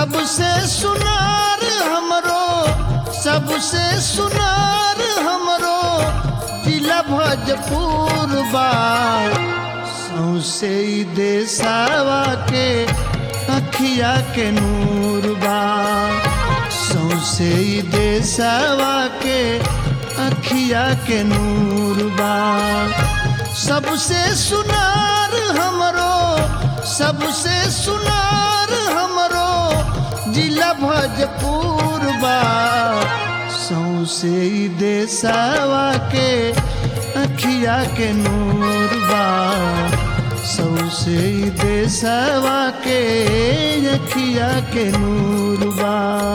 सबसे सुनार हमरो सबसे सुनार हमरो जिला भोजपुर बा सौसे ई देसावा के अखिया के नूर बा सौसे ई देसावा के अखिया के नूर बा सबसे सुनार हमरो सबसे सुनार हमरो जिला भोजपुर बा सौसे ई देसावा के अखिया के नूर बा सौसे ई देसावा के अखिया के नूर बा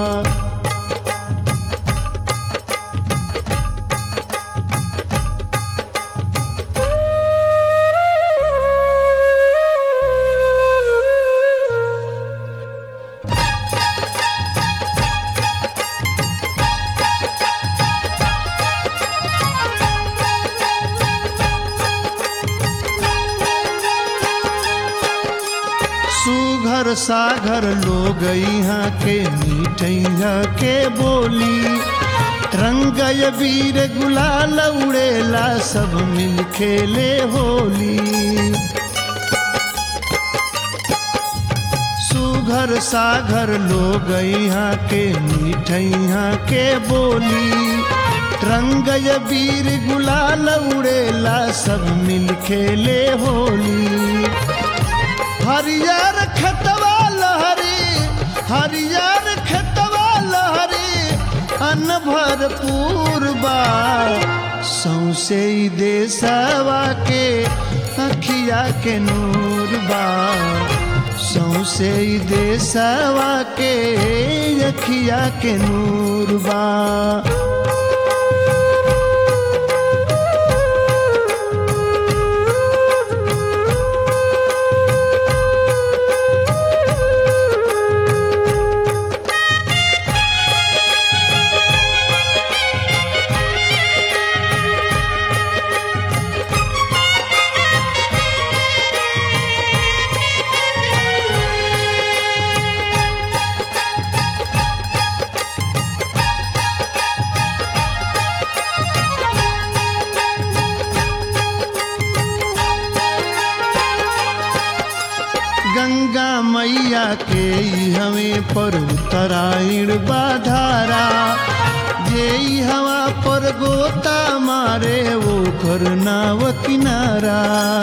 सुघर सागर लोग यहाँ के मीठैया के बोली रंग वीर गुलाल उड़ेला सब मिल खेले होली सुघर सागर लोग यहाँ के मीठैया के बोली रंग वीर गुलाल उड़ेला सब मिल खेले होली हरियर खतवा लहरी हरियर खतवा लहरी अन्न भरपूर बा सौसे ई देसवा के अखिया के नूर बा सौसे ई देसवा के अखिया के नूर बा गंगा मैया के ई हमें पर उत्तरायण बाधारा जे ई हवा पर गोता मारे वो कर नाव किनारा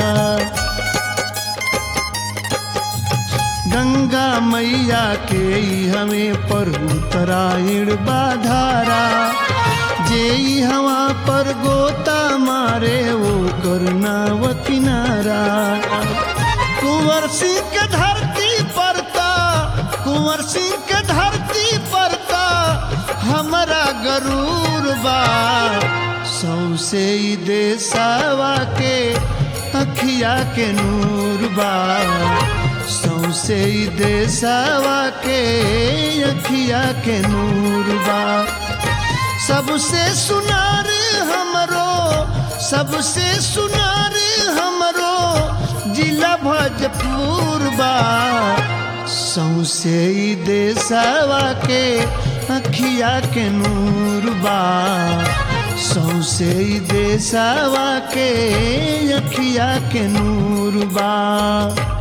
गंगा मैया के ई हमें पर उत्तरायण बाधारा जे ई हवा पर गोता मारे वो कर नाव किनारा कुंवर सिंह के धरती परता कुंवर सिंह के धरती परता हमारा गरूर बा सौसे ई देसावा के अखिया के नूर बा सौसे ई देसावा के अखिया के नूर बा सबसे सुनार हमरो सबसे सुनार हमरो जिला भोजपुर बा सौसे ई देसवा के अखिया के नूर बा सौसे ई देसवा के अखिया के नूर बा